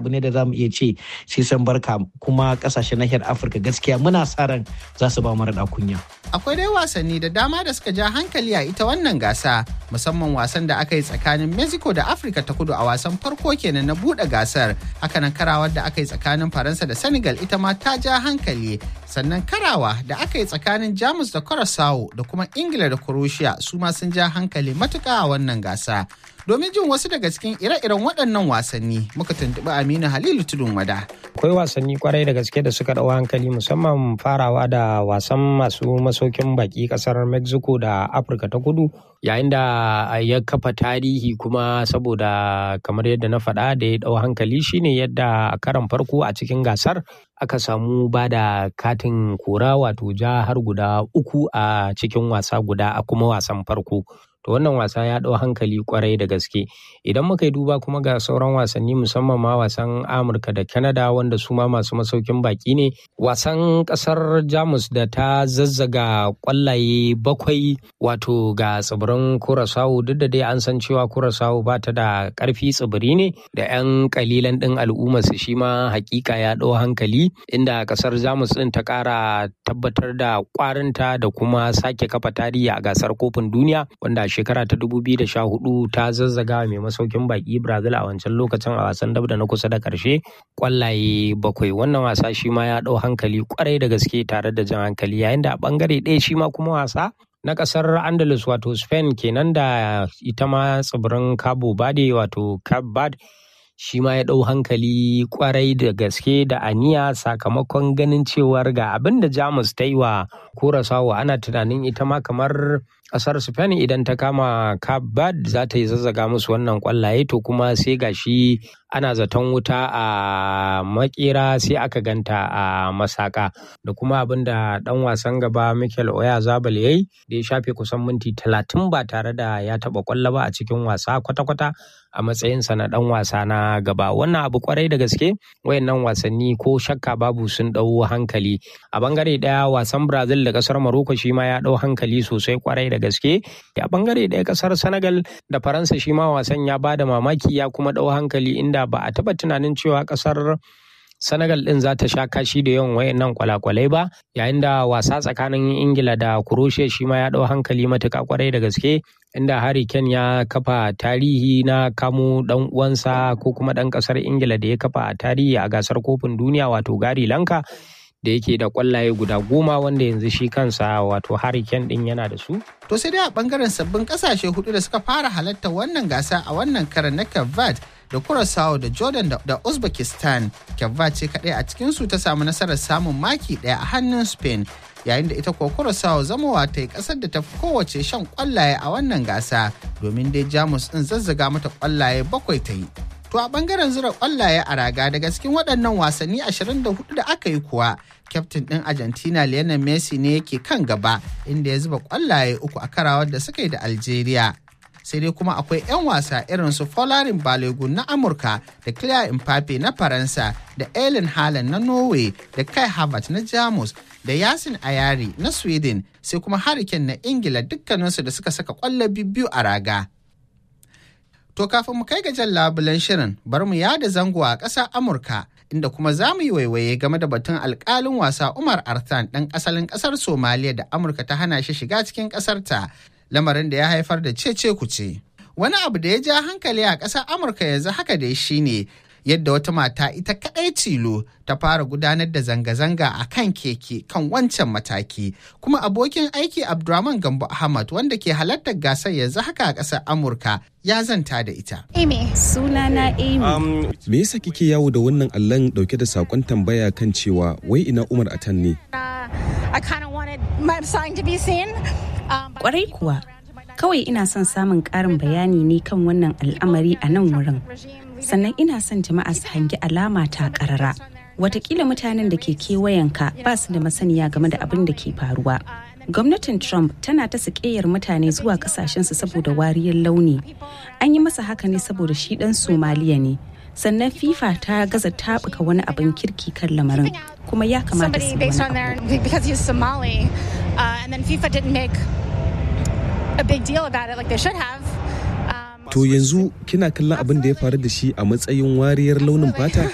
abu ne da za mu iya ce sai san barka kuma kasashen nahiyar afirka gaskiya muna sa ran za su ba mu raɗa kunya akwai dai wasanni da dama da suka ja hankali a ita wannan gasa musamman wasan da aka yi tsakanin mexico da afirka ta kudu a wasan farko kenan na buɗe gasar hakanan karawar da aka yi tsakanin faransa da senegal ita ma ta ja hankali sannan karawa da aka yi tsakanin jamus da curacao da kuma ingila da croatia su ma sun ja hankali matuƙa a wannan gasa domin jin wasu daga cikin ire-iren waɗannan wasanni muka tuntuɓi aminu halilu tudun wada akwai wasanni kwarai da gaske da suka ɗau hankali musamman farawa da wasan masu masaukin baki ƙasar mexico da afirka ta kudu yayin da ya kafa tarihi kuma saboda kamar yadda na faɗa da ya ɗau hankali shine yadda a karan farko a cikin gasar aka samu ba da katin kora wato ja har guda uku a cikin wasa guda a kuma wasan farko to wannan wasa ya ɗau hankali kwarai da gaske idan muka yi duba kuma ga sauran wasanni musamman ma wasan amurka da canada wanda su ma masu masaukin baki ne wasan ƙasar jamus da ta zazzaga kwallaye bakwai wato ga tsibirin kurasawu duk da dai an san cewa kurasawu ba ta da ƙarfi tsibiri ne da 'yan kalilan ɗin al'umma su shi ma hakika ya ɗau hankali inda ƙasar jamus ɗin ta ƙara tabbatar da ƙwarinta da kuma sake kafa tarihi a gasar kofin duniya wanda shekara ta 2014 ta zazzaga mai masaukin baki Brazil a wancan lokacin a wasan dab da na kusa da karshe kwallaye bakwai wannan wasa shi ma ya ɗau hankali kwarai da gaske tare da jan hankali yayin da a bangare ɗaya shi ma kuma wasa na kasar andalus wato spain kenan da ita ma tsibirin cabo bade wato cape verde shi ma ya ɗau hankali kwarai da gaske da aniya sakamakon ganin cewar ga abin da jamus ta yi wa korasawa ana tunanin ita ma kamar kasar spain idan ta kama cape verde za ta yi zazzaga musu wannan kwallaye to kuma sai gashi ana zaton wuta a makera sai aka ganta a masaka da kuma abin da dan wasan gaba michael oya zabal yayi da ya shafe kusan minti talatin ba tare da ya taba kwallo ba a cikin wasa kwata-kwata a matsayinsa na dan wasa na gaba wannan abu kwarai da gaske wayannan wasanni ko shakka babu sun dau hankali a bangare daya wasan brazil da kasar morocco shi ma ya dau hankali sosai kwarai da gaske a bangare daya kasar senegal da faransa shi ma wasan ya bada mamaki ya kuma dau hankali inda ba a taba tunanin cewa kasar Senegal ɗin za ta sha kashi da yawan wayannan kwalakwalai ba yayin da wasa tsakanin Ingila da Croatia shi ma ya ɗau hankali matuƙa kwarai da gaske inda Harry Kane ya kafa tarihi na kamo ɗan uwansa ko kuma ɗan ƙasar Ingila da ya kafa tarihi a gasar kofin duniya wato Gary Lanka da yake da kwallaye guda goma wanda yanzu shi kansa wato Harry Kane ɗin yana da su. To sai dai a bangaren sabbin kasashe hudu da suka fara halarta wannan gasa a wannan karan na Cape da Curaçao da Jordan da Uzbekistan. Cape ce kadai a cikinsu ta samu nasarar samun maki daya a hannun Spain yayin da ita kuwa Curaçao zamowa ta yi kasar da ta fi kowace shan kwallaye a wannan gasa domin dai Jamus din zazzaga mata kwallaye bakwai ta yi. To a bangaren zura kwallaye a raga daga cikin waɗannan wasanni 24 da aka yi kuwa, kyaftin ɗin Argentina Lionel Messi ne yake kan gaba inda ya zuba kwallaye uku a karawar da suka yi da Algeria. Sai dai kuma akwai 'yan wasa irin su Folarin Balogun na Amurka da Claire Mbappe na Faransa da Ellen Haaland na Norway da Kai Havertz na Jamus da Yasin Ayari na Sweden sai kuma Hurricane na Ingila dukkaninsu da suka saka kwallo biyu a raga. To kafin mu kai ga jan labulen shirin bar mu yada zango a ƙasar Amurka inda kuma za mu yi waiwaye game da batun alƙalin wasa Umar Artan ɗan asalin ƙasar Somaliya da Amurka ta hana shi shiga cikin ƙasarta lamarin da ya haifar da cece kuce. Wani abu da ya ja hankali a ƙasar Amurka yanzu haka dai shine yadda wata mata ita kaɗai tilo ta fara gudanar da zanga-zanga a kan keke kan wancan mataki kuma abokin aiki abdulrahman gambo ahmad wanda ke halartar gasar yanzu haka a ƙasar amurka ya zanta da ita amy sunana amy um, me yasa kike yawo da wannan allon dauke da sakon tambaya kan cewa wai ina umar atan ne kwarai kuwa kawai ina son samun ƙarin bayani ne kan wannan al'amari a nan wurin sannan ina son jama'a su hangi alama ta karara watakila mutanen da ke kewayenka ba su da masaniya game da abin da ke faruwa gwamnatin trump tana ta sakeyar mutane zuwa kasashensu saboda wariyar launi an yi masa haka ne saboda shi dan somaliya ne sannan fifa ta gaza tabuka wani abin kirki kan lamarin kuma ya kamata su To yanzu kina kallon abin da ya faru da shi a matsayin wariyar launin fata?